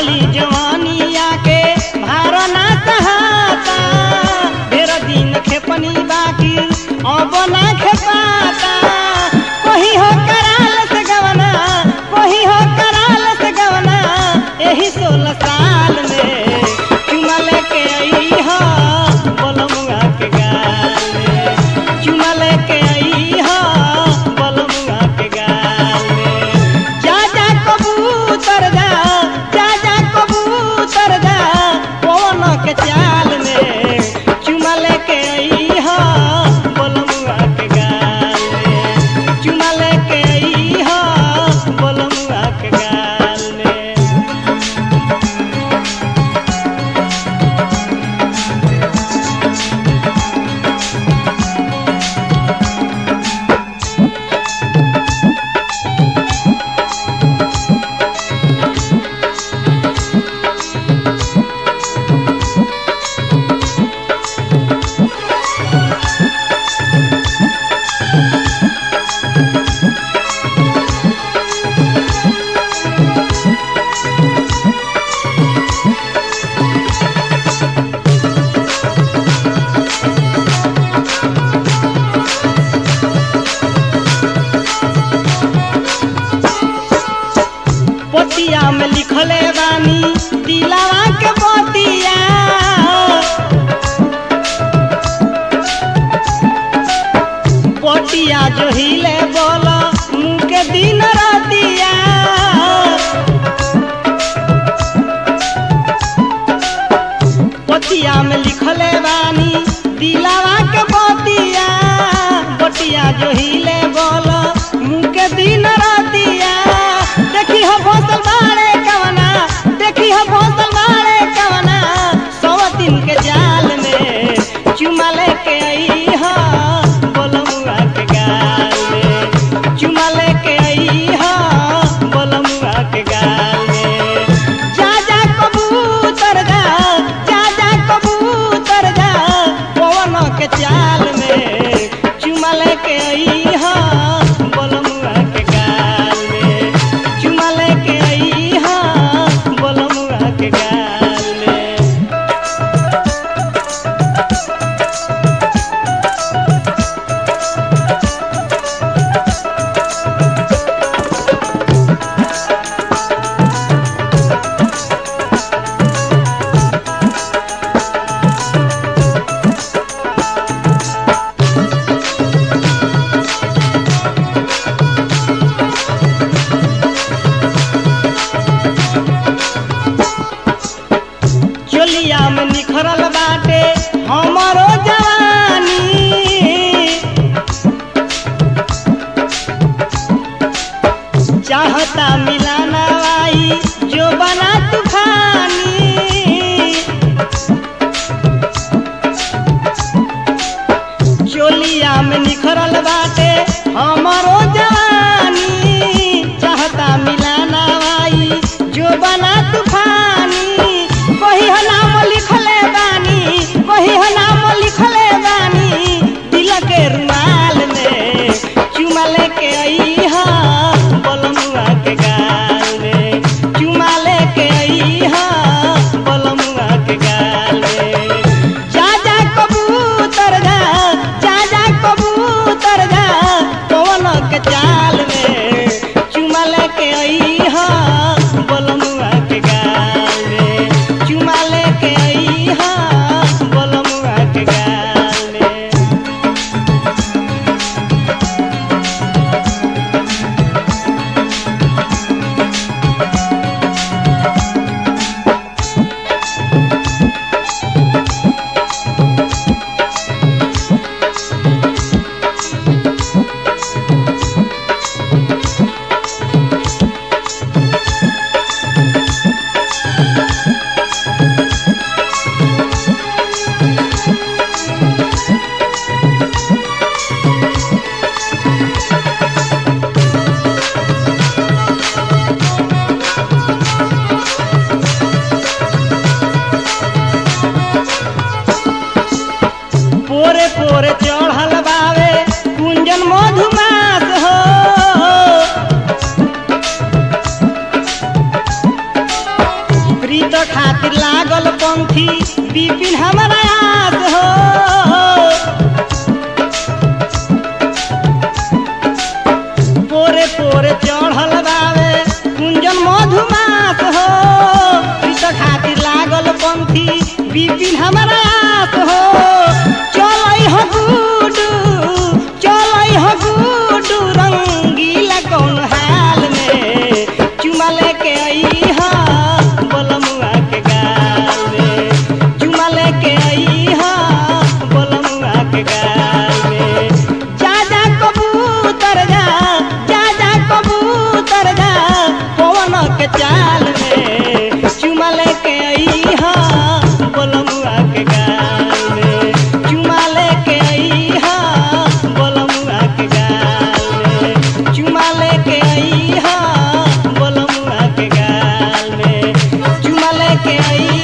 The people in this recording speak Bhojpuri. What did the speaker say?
चढ़ली जवानिया के भारो ना सहाता ढेर दिन खेपनी बाकी अब ना खेपाता कोही हो कराल से गवना कोही हो कराल से गवना यही सोलह साल में चुमा लेके आई हो बोलमुआ के गाल में चुमा लेके आई हो बोलमुआ के गाल में जा जा कबूतर जा जा जा कबूतर प्रीत खातिर लागल पंथी बिपिन हमारा आस हो पोरे पोरे चढ़ल बावे कुंजन मधुमास हो प्रीत खातिर लागल पंथी बिपिन हमारा आस हो चलै हो गुडू चलै हो गुडू रंगीला कौन हाल में चुमा लेके आई हा बोलमुआ के गाल में चुमा लेके आई हा बोलमुआ के गाल में जा जा कबूतर जा जा जा कबूतर जा पवन के चाल में चुमा लेके आई हा बोलमुआ के गाल में चुमा लेके आई हा बोलमुआ के गाल में चुमा लेके आई हा बोलमुआ के गाल में चुमा लेके आई